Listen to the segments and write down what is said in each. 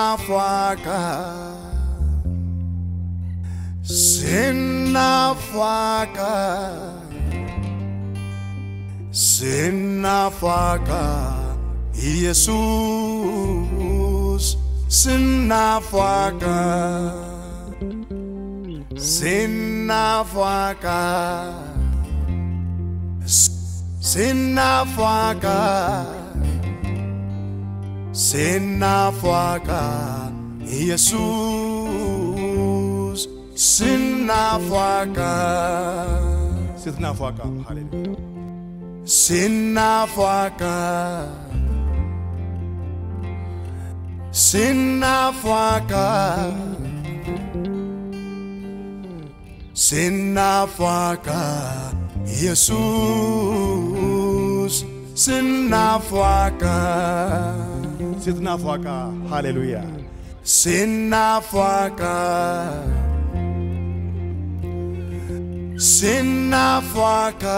Sinaaf waaqa. Sinaaf waaqa. Sinaaf waaqa. Yesuus. Sinaaf waaqa. Sinaaf waaqa. Sinaaf waaqa. Sinaaf waaqa. Yesuus. Sinaaf waaqa. Sinaaf waaqa. Hallelujah. Sinaaf waaqa. Sinaaf waaqa. Sinaaf waaqa. Yesuus. Sinaaf waaqa. Sinaaf waaqa. Hallelujah. Sinaaf waaqa. Sinaaf waaqa.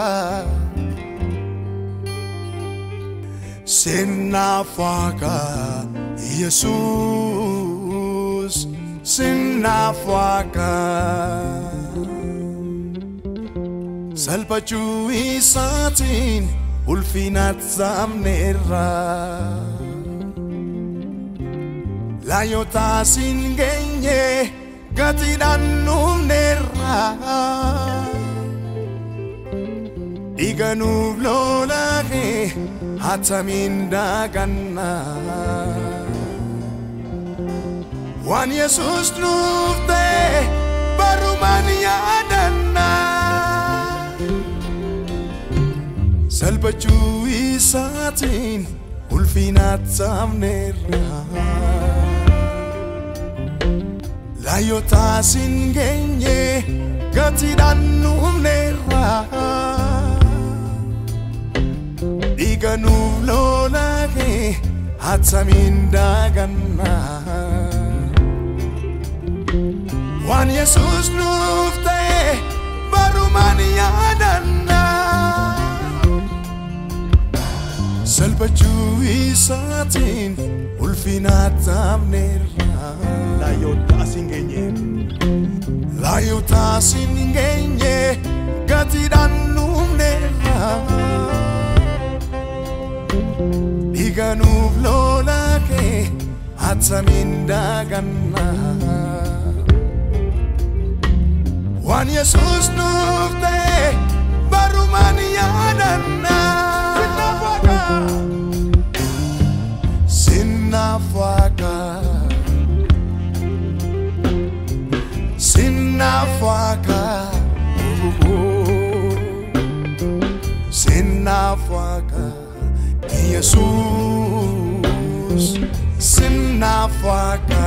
Sinaaf waaqa. Yesuus. Sinaaf waaqa. Salphachuu isaatiin ulfinaatti saamneerra. Laayotaas hin geenye gatiidhaan nuufneerra. Dhiiga nuuf lolaaqee hatamiin daaganna. Waan Yesuus nuuf ta'e barumaan yaadanna. Salphachuu isaatiin ulfinaatti saamneerra. Laayotaas hin geenye gatiidhaan nuufneerra. Dhiiga nuuf lolaaqee hatamiin daaganna. Waan Yesuus nuuf ta'e barumaan yaadanna. Salphachuu isaatiin ulfinaatti saamneerra. Laayyotaas hin geenye. Laayotaas hin geenye gatiidhaan nuufneerra. Dhiiga nuuf lolaaqee hatamiin daaganna. Waan Yesuus nuuf ta'e barumaan yaadanna. Sinaaf waaqa. Sinaaf waaqa. Sinaaf waaqa. Yesuus. Sinaaf waaqa.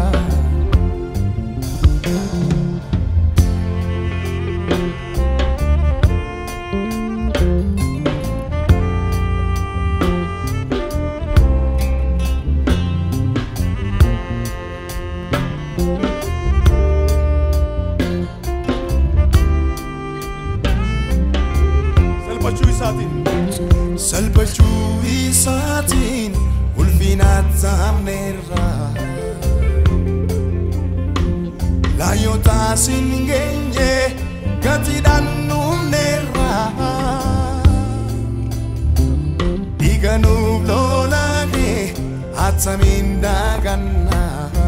Salphachuu isaatiin. Salphachuu isaatiin ulfinaatti saamneerra. Laayotaas hin geenye gatiidhaan nuufneerra. Dhiiga nuuf lolaaqee hatamiin daaganna.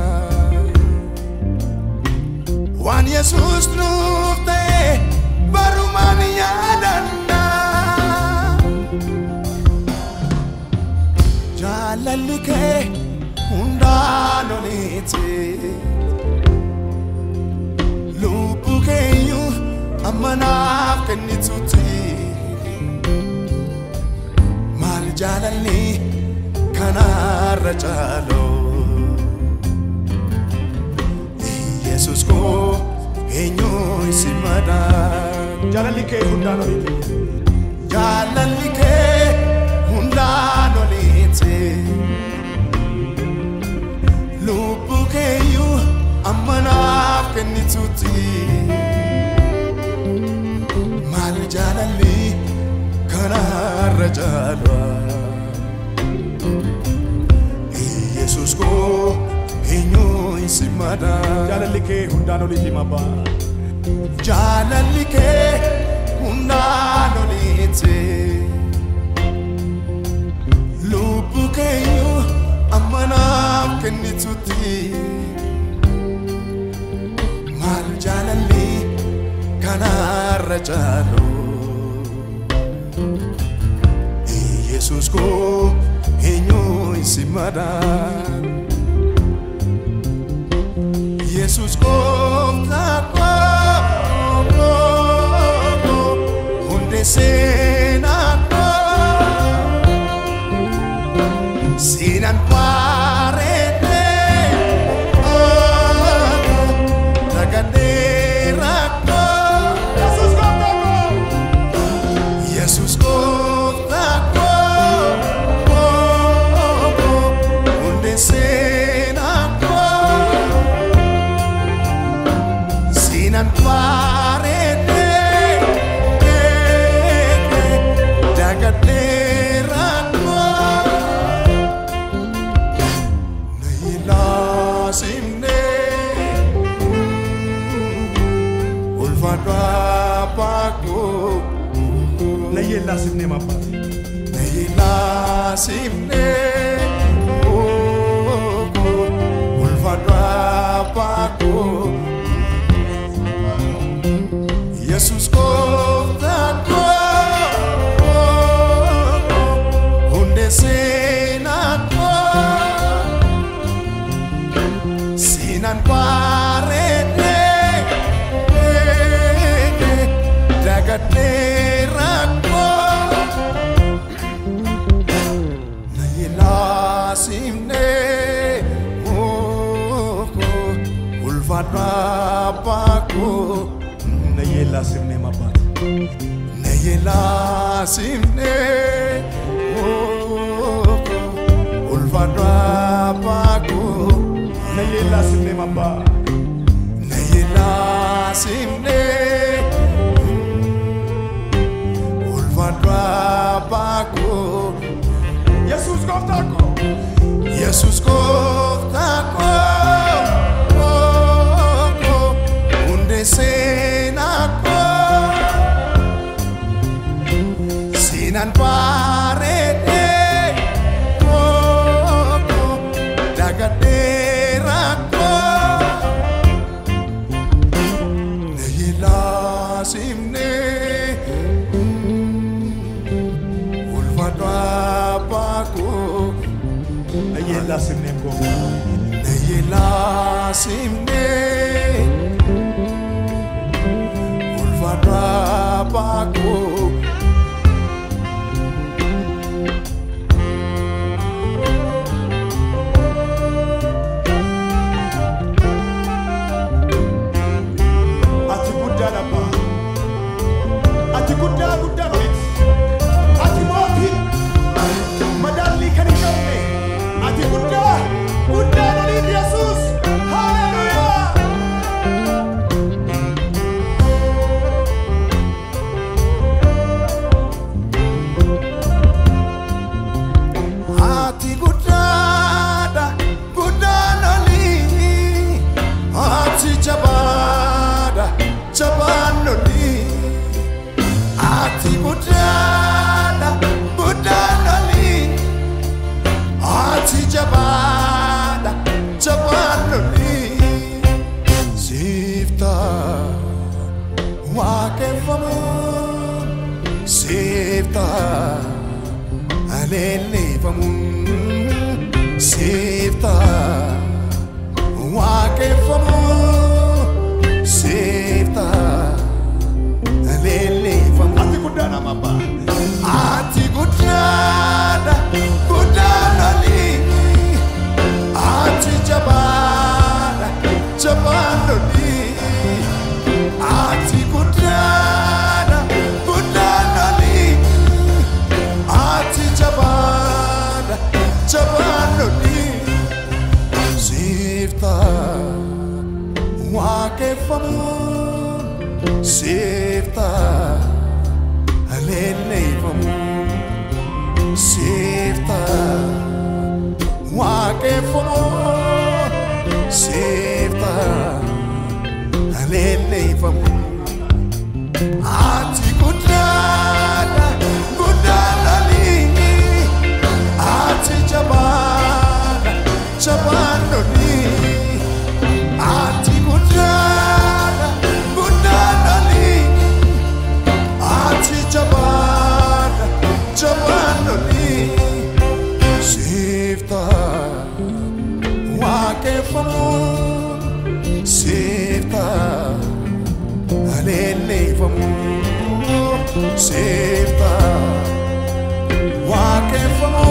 Waan Yesuus nuuf ta'e barumaan yaadanna. Jaalalli kee hundaan oliiti. Lubbuu keenyu amma naaf kennituuti. Maal jaalalli kanarra caaloo. Yesus koo eenyuun si madaa. Jaalalli kee hundaan oliiti. Jaalalli kee hundaan oliiti. Lubbuu keenyu amma naaf kennituuti. Maal jaalalli kanarra caalaa. Yesus koo si madaa. Jaalalli kee hundaan oliiti abbaa. Jaalalli kee hundaan oliiti. Lubbu keeyyuu amma naaf kennitutti. Maal jaalalli kanarra caalu. Yesus koo eenyuun si madaan. Yesus gooftaa koo hundee seenaa koo siinan bareedee nagadee rakkoo Yesuus gooftaa koo. Yesus gooftaa koo hundee seenaa koo siinan bareedee dagadee rakkoo na ilaasimnee ulfaadhu abbaakoo. Na yeellaasifnee abbaa. Nailasimne oko ulfadwa pako Yesus koftako hunde senako sinan parete dagaterako Nailasimne oko ulfadwa pako Na yeellaasifnee abbaa. Nailasimne oko ulfadwa pako Na yeellaasifnee abbaa. Nailasimne ulfadwa pako Yesuus gooftaa koo. Yesus gooftaa koo hunde seenaa koo siinan bareedee dagadee rakkoo na ilaasimnee ulfaadhu abbaakoo. Na yeellaasifnee gooftaa. Nailasimne ulfaadhu abbaakoo. Ati guddaadha abbaa. Ati guddaa guddaa oliiti. Ati mootii. Madaallii kan hin qabne. Ati guddaa guddaa oliiti Yesuus. Haaleluyyaa. Ati guddaadha guddaan olii ati jabaadha jabaan olii ati guddaadha guddaan olii ati jabaadha jabaan olii siifta waaqeffamuun siifta. aleelleeffamuun siifta waaqeffamuun siifta aleelleeffamuun Ati guddaa nama abbaa. ati guddaadha guddaan olii ati jabaadha jabaan olii ati guddaadha guddaan olii ati jabaadha jabaan olii siifta waaqeffamuun siifta aleelleeffamuun siifta waaqeffamuun seefta aleelleeffamu ati guddaadha guddaadhani ati jabaadha jabaadhani ati guddaadha guddaadhani ati jabaadha jabaadhani seefta waaqeffamu seefta aleelleeffamu seefta waaqeffamu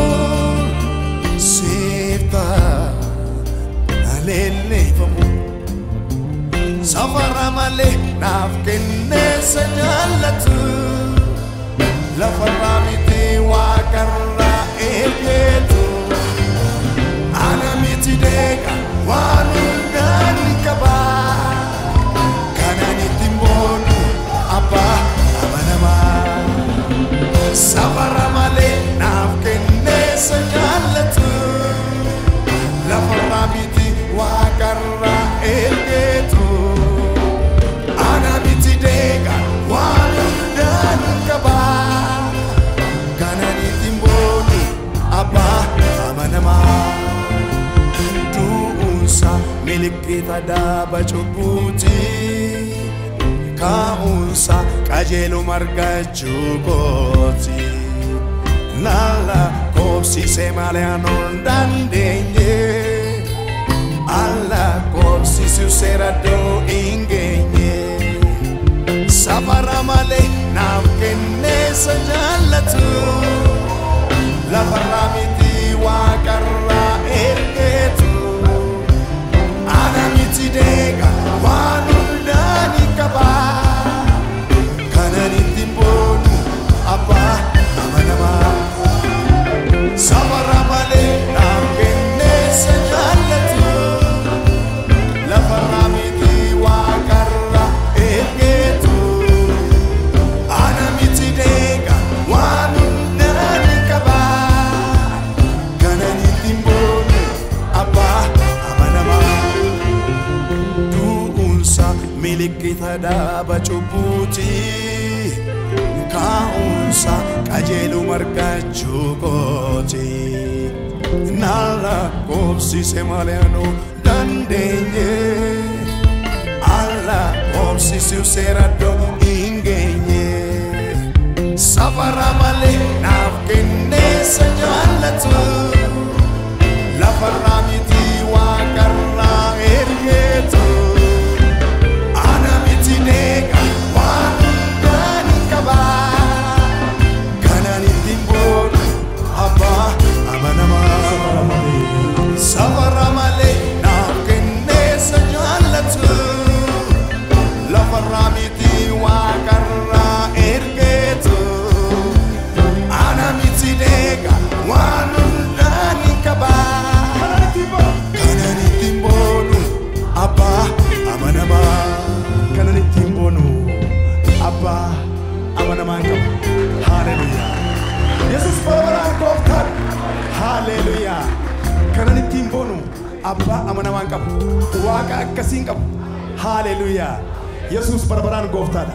seefta aleelleeffamu safara malee naaf kenneessa jaallatu lafarraa miti waaqarraa eegeetu ana miti deega waan hundaan qaba kanan ittiin boonu abbaa amanamaa safara malee naaf kenneessa jaallatu lafarraa miti waaqarraa ergeetu ana miti deega waan hundaan qaba kanan ittiin boonu abbaa amanamaa du'uunsa milikkita daaba cubbuuti kaa'uunsa qajeeluma argachuu kooti nalla koobsise malee anoon dandeenye alla koobsisu seeraddoo hin geenye safara malee naaf kenneessa jaallatu lafarraa miti waaqarraa ergeetu ana miti deega waan hundaani qaba kanan ittiin boonu abbaa amanamaa safara malee naaf kenneessa jaallatu lafarraa miti waaqarraa ergeetu ana miti deega waan hundaani qaba kanan ittiin boonu abbaa amanamaa du'uunsa milikkita daaba cubbuuti kaa'uunsa qajeeluma argachuu kooti nalla koobsise malee anuu dandeenye alla koobsisiu seeraddoo hin geenye safara malee naaf kenneessa jaallatu lafarraa miti waaqarraa ergeetu ana miti deega waan hundaani qaba kanan ittiin boonu abbaa amanamaa safara malee naaf kenneessa jaallatu lafarraa miti waaqarraa ergeetu ana miti deega waan hundaani qaba kanan ittiin boonu abbaa amanamaa kanan ittiin boonu abbaa amanamaan qaba haaleluyaa yesus barabaraan gooftaan haaleluyaa kanan ittiin boonu abbaa amanamaan qaba waaqa akkasiin qabu haaleluyaa yesus barabaraan gooftaadha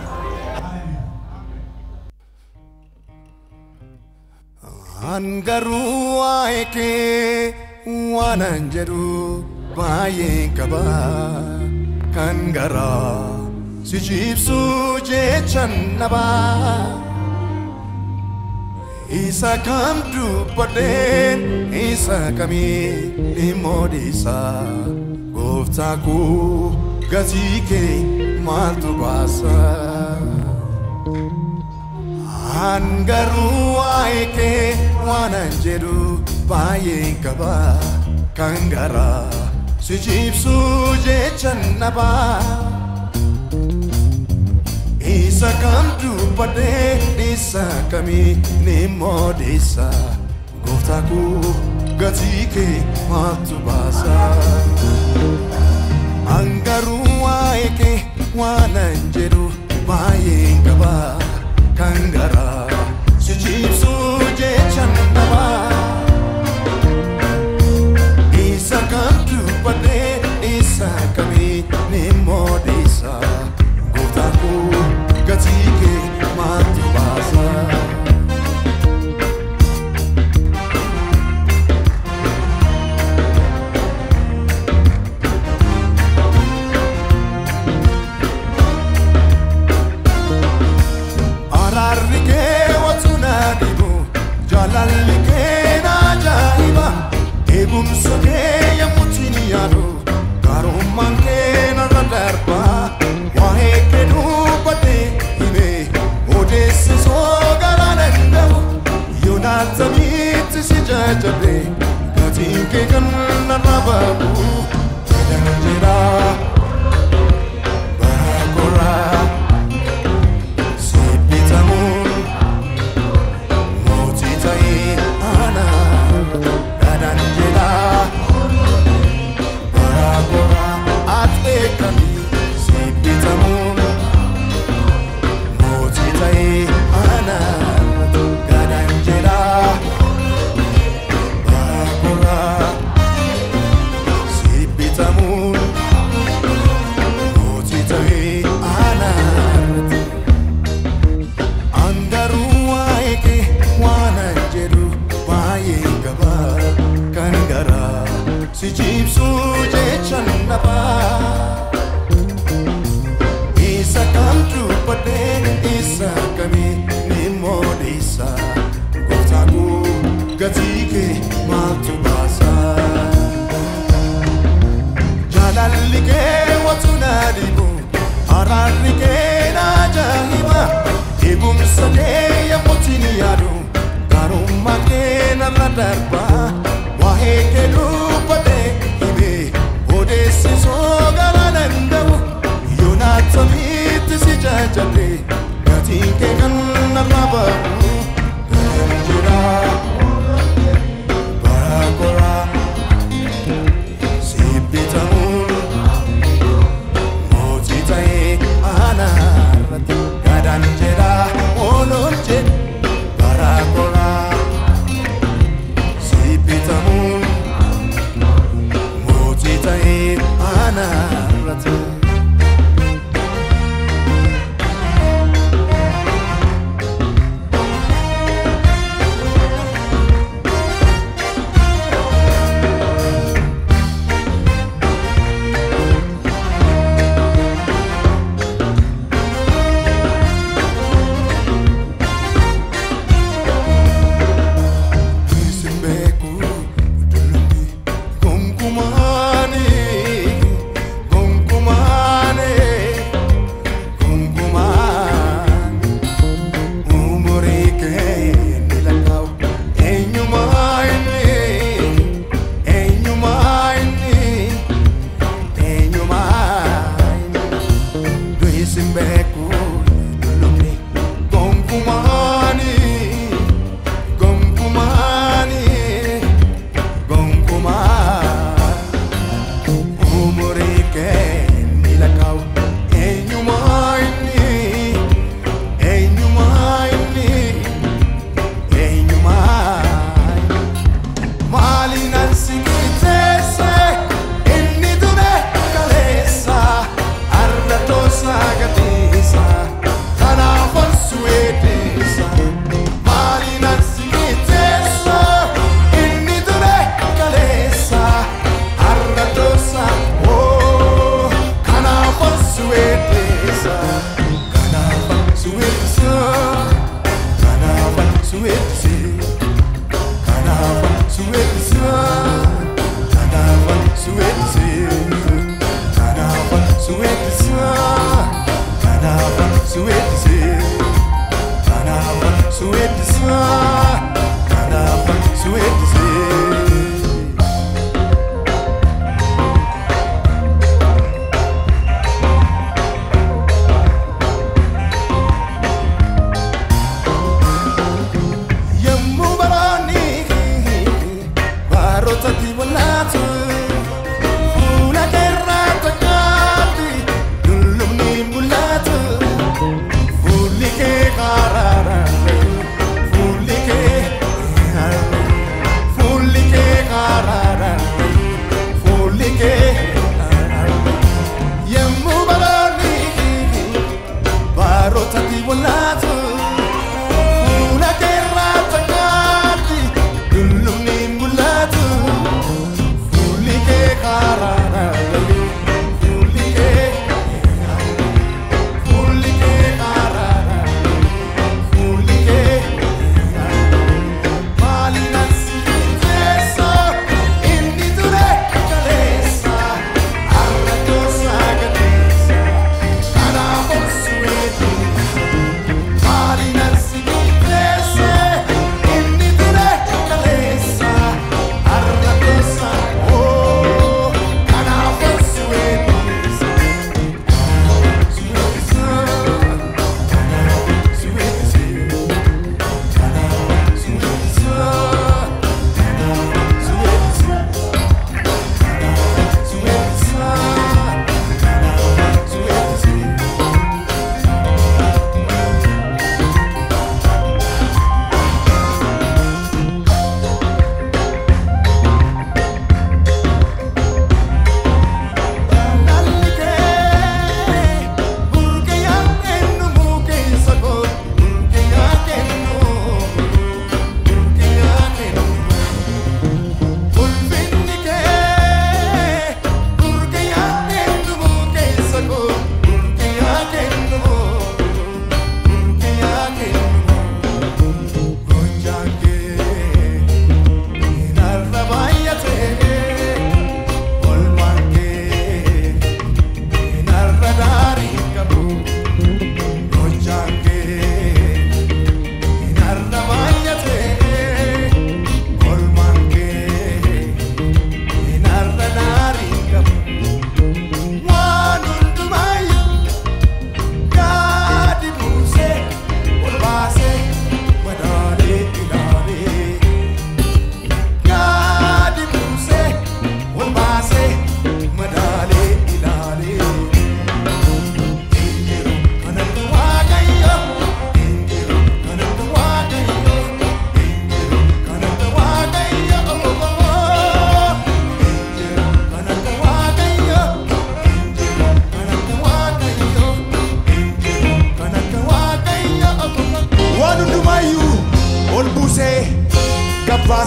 Angaruu waa'ee kee waanan jedhu baay'een qaba kan garaa si ciibsuu jechan naba isa kam dubbadheen isa kamii dhimmoo dhiisaa gooftaa koo gatii kee maaltu baasa. Angaruu waa'ee kee waanan jedhu baay'een qaba kan garaa si ciibsuu jechan naba isa kam dubbadhee isa kamii ni moodeessa gooftaa koo gatii kee maaltu baasa. Angaruu waa'ee kee waanan jedhu baay'een qaba kan garaa si ciibsuu jechan nabaa isa kam dubbadhee isa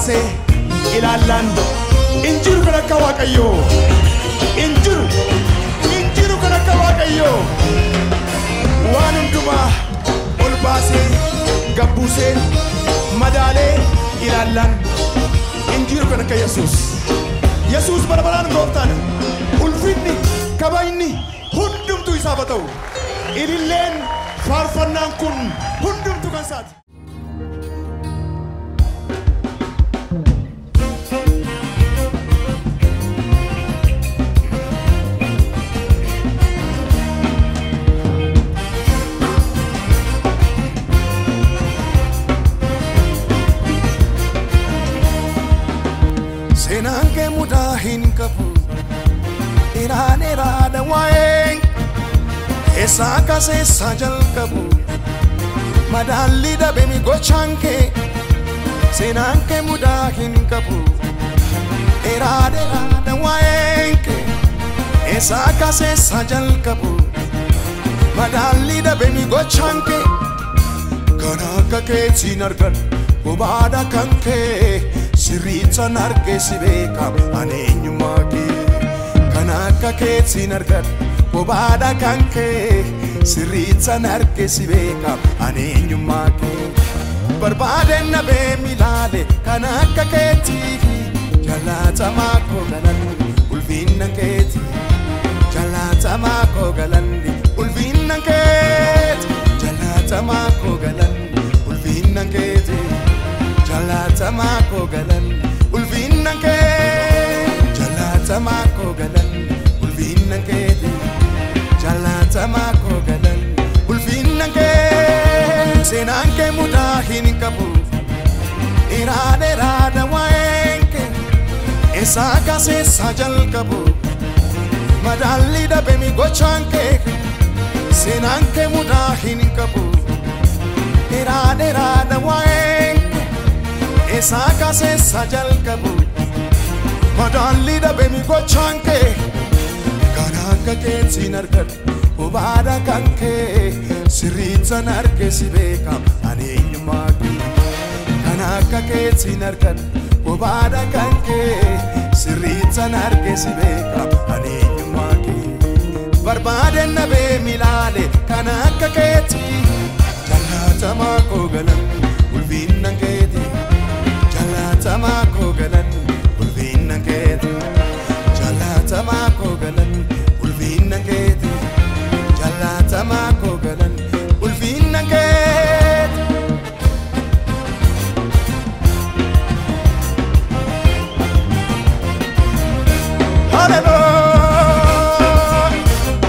baasee ilaallaan hin jiru kan akka waaqayyoo hin jiru hin jiru kan akka waaqayyoo waan hundumaa ol baasee gabbuusee madaalee ilaallaan hin jiru kan akka yesuus yesuus barbaraan gooftaadha ulfinni kabajni hundumtu isaaf haa ta'u ililleen faarfannaan kun hundumtu kan isaati. seenaan kee mudaa hin qabu dheeraa dheeraadha waa'een eessaa kaseessaa jalqabu madaalli dhabemi gochaan kee seenaan kee mudaa hin qabu dheeraa dheeraadha waa'een kee eessaa kaseessaa jalqabu madaalli dhabemi gochaan kee kan akka keetiin argan bobaadha kan kee sirriittan argee si beekam ani eenyummaa kee kan akka keetiin argan bobaadha kan kee sirriittan argee si beekam ani eenyummaa kee barbaadeen nabee milaale kan akka keetii jaallatamaa koo galanni ulfinna keetii jaallatamaa koo galanni ulfinna keetii jaallatamaa koo galanni ulfinna keetii jaallatamaa koo galanni ulfinna keetii jaallatamaa koo galanni ulfinna keetii jaallatamaa koo galanni ulfinna keetii seenaan kee mudaa hin qabu dheeraa dheeraadha waa'een kee eessaa kaseessaa jalqabu madaalli dhabemi gochaan kee seenaan kee mudaa hin qabu dheeraa dheeraadha waa'een kee eessaa kaseessaa jalqabu madaalli dhabemi gochaan kee kan akka keetiin argadhu bobaadha kan kee sirriittan argee si beekam ani eenyummaa kee kan akka keetiin argadhu bobaadha kan kee sirriittan argee si beekam ani eenyummaa kee barbaadeen nabee milaale kan akka keetii jaallatamaa koo galan ulfinna keetii jaallatamaa koo galan ulfinna keetii jaallatamaa koo galan ulfinna keetii jaallatamaa koo galan ulfinna keetii. Hallelujah.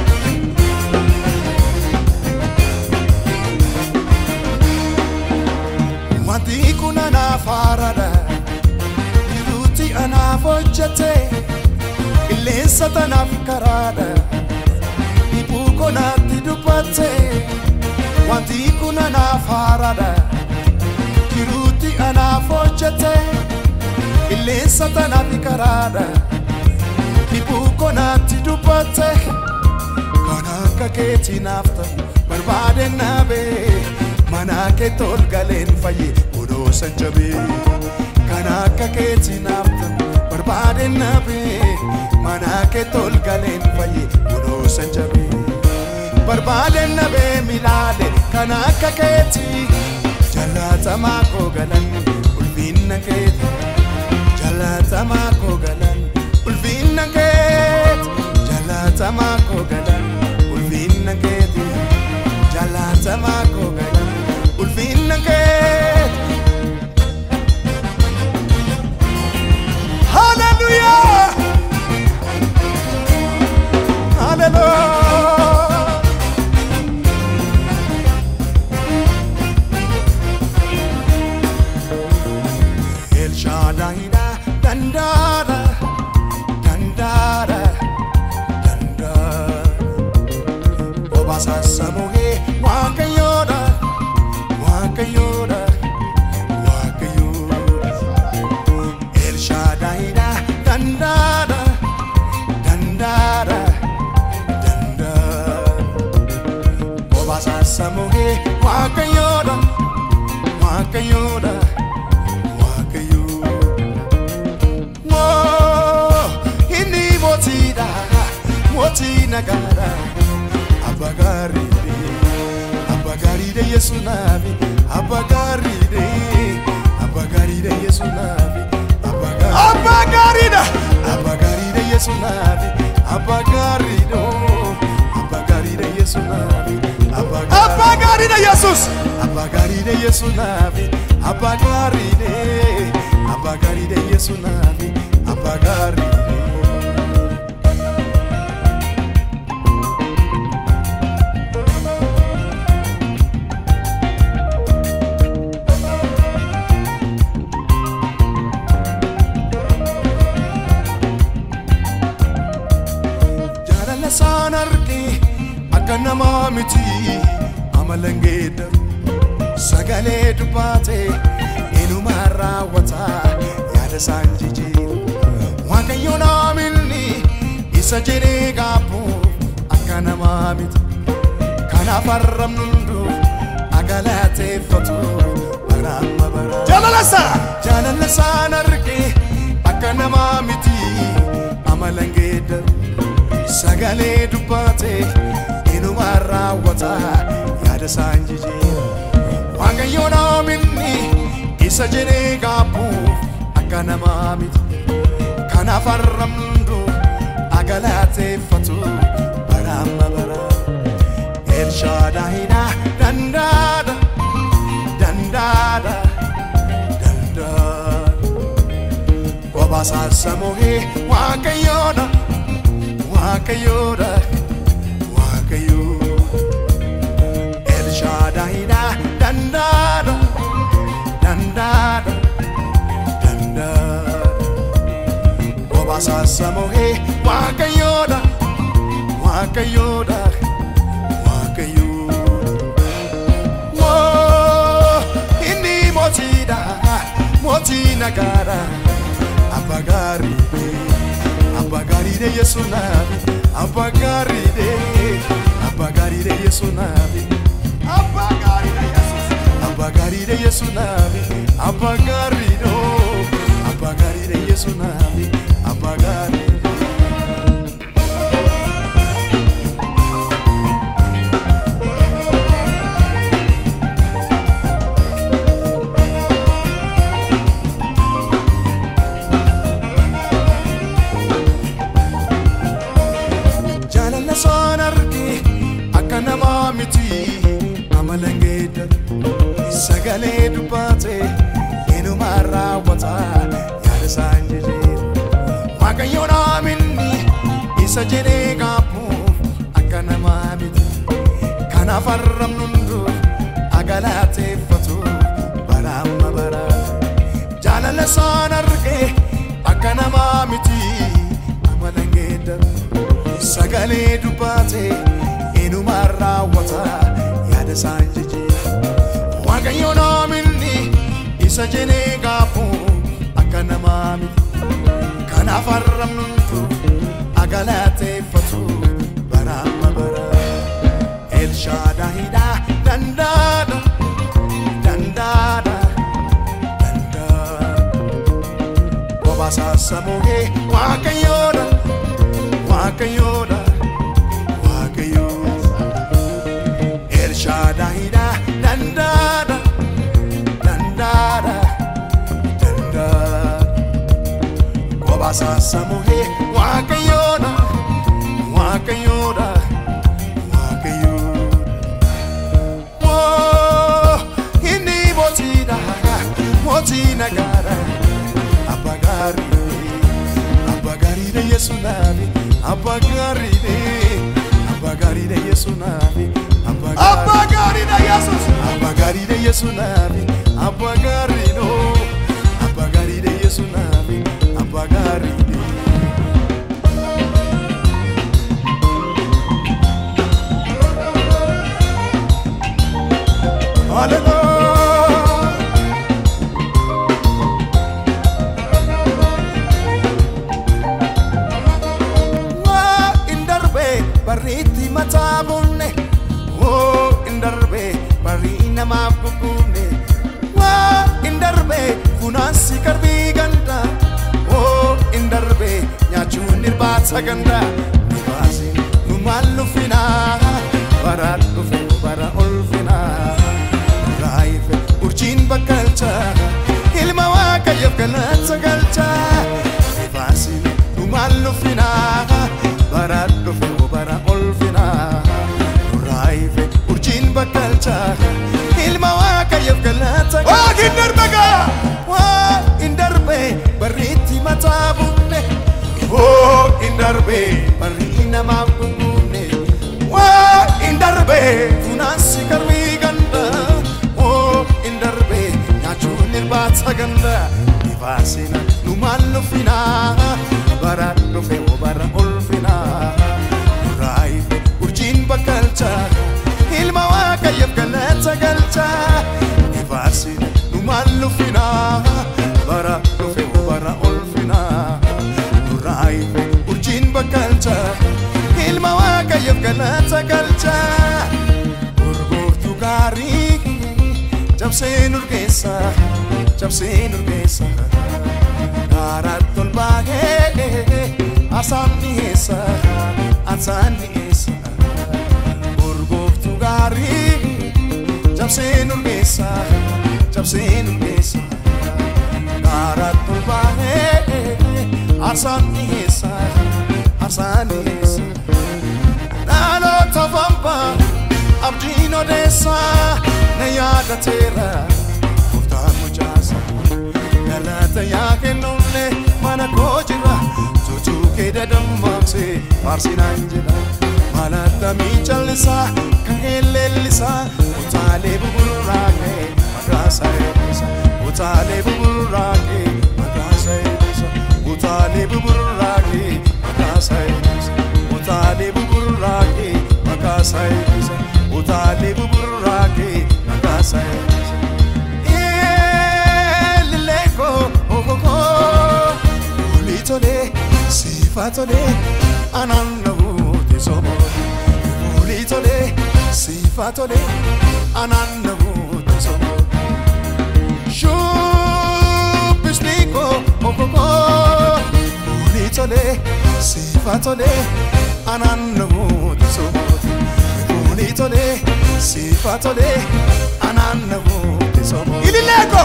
Wanti kun anaaf haaraadha. Jiruuti anaaf hojjete. Qilleensa tanaaf karaadha. Dhibuu konaatti dubbatte. Wanti kun anaaf haaraadha. Jiruuti anaaf hojjete. Qilleensa tanaaf karaadha. Dhibuu konaatti dubbatte. Kan akka keetii naaf ta'u barbaadeen naabee. mana kee tol galeen fayye odoo san jabee kan akka keetii naaf ta'u barbaadeen nabee mana kee tol galeen fayye odoo san jabee barbaadeen nabee milaale kan akka keetii jaallatamaa koo galan ulfinna keetii jaallatamaa koo galan ulfinna keetii jaallatamaa koo galan ulfinna keetii jaallatamaa koo galan ulfinna keetii. Hallelujah! Hallelujah! El Shaddai'dha dandaara dandaara dandaara obasa samuhee waaqayyoodha waaqayyoodha waaqayyoodha El Shaddai'dha dandaara dandaara dandaara obasa samuhee waaqayyoodha waaqayyoodha waaqayyoodha Abba gaariidhe Abba gaariidhe Yesu naafi Abba gaariidhe Abba gaariidhe Yesu naafi Abba gaariidhe Abba gaariidha. Abba gaariidhe Yesu naafi Abba gaariidhe oh, Abba gaariidhe Yesu naafi Abba Abba gaariidha Yesus. Abba gaariidhe Yesu naafi Abba gaariidhe Abba gaariidhe Yesu naafi Abba gaariidhe jaalala isaan arge akka namaa miti amalan geeddaru sagalee dubbaate inumaan raawwata yaada isaan jijjiiru waaqayyo naamilni isa jedhee gaabbuuf akka namaa miti kanaaf arrabnu hundu agalateeffatu bara amma bara Jaalala isaa. jaalala isaan arge akka namaa miti amalan geeddaru sagalee dubbaate inumaan raawwata yaada isaan jijjiiru waaqayyo naaminni isa jedhee gaabbuuf akka namaa miti kanaaf arrabnu hundu agalateeffatu bara amma bara elshaadaahina dandaada dandaada dandaada obasaasamohee waaqayyoodha waaqayyoodha waaqayyoo elshaadaahina dandaada dandaada dandaada obasaasamohee waaqayyoodha waaqayyoodha waaqayyoo Woo, inni mootiidha mootii nagaadha abba gaariidhe abba gaariidhe yesu naafi abba gaariidhe abba gaariidhe yesu naafi Abba gaariidha Yesus. abba gaariidhe yesu naafi abba gaariidhe oh, abba gaariidhe yesu naafi abba gaariidhe jaalala isaan arge akka namaa miti amalan geeddaru sagalee dubbaate inumaan raawwata yaada isaan jijjiiru waaqayyo naaminni isa jedhee gaabbuuf akka namaa miti kanaaf arrabnu hundu agalateeffatu bara amma bara jaalala isaan arge akka namaa miti amalan geeddaru sagalee dubbaate inumaan raawwata yaada isaan jijjiiru waaqayyo naaminni isa jedhee gaabbuuf akka namaa miti kanaaf arrabnu hundu agalateeffatu bara amma bara elshaadaahidha dandaada dandaada dandaada obasaasamohee waaqayyoodha waaqayyoodha waaqayyoo elshaadaahidha dandaada dandaada dandaada obasaasamohee waaqayyoodha waaqayyoodha waaqayyoodha Woo, inni mootiidha mootii nagaadha abba gaariidhe abba gaariidhe yesu naafi abba gaariidhe abba gaariidhe yesu naafi abba Abba gaariidha Yesus. abba gaariidhe yesu naafi abba gaariidhe oh, abba gaariidhe yesu naafi abba gaariidhe Hallelujah. waa in darbe barriitti mataa bunne woo in darbe barrii namaaf gugguunne waa in darbe funaansi qarbii ganda woo in darbe nyaachuun irbaata ganda nu baasin nu maal nuffinaa Waaqiin darbagaa. Waaqin darbe barriitti mataa bunne Waaqiin darbe. barri namaaf bunne Waaqiin darbe. funaansi karbii ganda Waaqin darbe nyaachuun irbaata ganda ifaasina nu maal nufina bara dhufe hoo bara ulfina nurraa ife urjiin bakkalcha ilma waaqayyoof galata galcha ifaasina nu maal nufina bara dhufe hoo bara ulfina nurraa ife urjiin bakkalcha ilma waaqayyoof galata galcha urgooftuu gaarii cabsee nurgeessa cabsee nurgeessa kaaraatti ol baahee asaan dhiyeessa asaan dhiyeessa urgooftuu gaarii cabsee nurgeessa cabsee nurgeessa kaaraatti ol baahee asaan dhiyeessa asaan dhiyeessa dhaloota fambaa abdiin odeessa na yaadateera gooftaan mucaasa galata yaa kennulle mana koo jira tutuu kee dadammaamse faarsinaan jedha malattamii callisaa ka'ee leellisaa utaalee buburraa kee maqaasaa eebbisa utaalee buburraa kee maqaasaa eebbisa utaalee buburraa kee maqaasaa eebbisa utaalee buburraa kee maqaasaa eebbisa utaalee buburraa kee maqaasaa eebbisa Ilileko okoko Uli tole sifa tole anannahu tesomo Uli tole sifa tole anannahu tesomo Shubisniko okoko Uli tole sifa tole anannahu tesomo Uli tole sifa tole anannahu tesomo Ilileeko.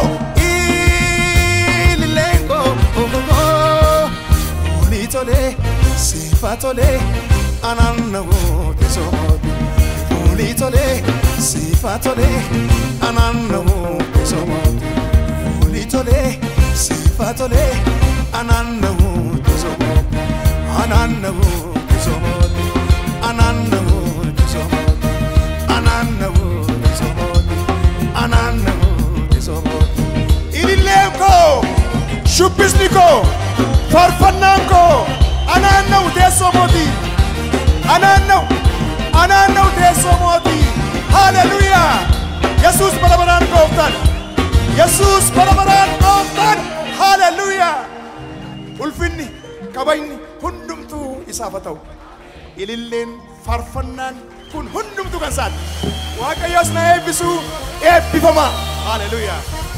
Ililengo ogogo Ulitole sifatole anannago tesomodi Ulitole sifatole anannago tesomodi Ulitole sifatole anannago tesomodi Anannago tesomodi Anannago tesomodi Anannago tesomodi Anannago tesomodi Ililleen koo. Shubbisni koo. Faarfannaan koo. Anaanna'u teessoo mootii. Anaanna'u. Anaanna'u teessoo mootii. Haaleluyyaa. Yesuus bara baraan gooftaan. Yesuus bara baraan gooftaan. Haaleluyyaa. Ulfinni, kabajni hundumtuu isaaf haa ta'u. Ililleen faarfannaan kun hundumtuu kan isaati. Waaqayyoos na eebbisuu eebbifamaa. Haaleluyyaa.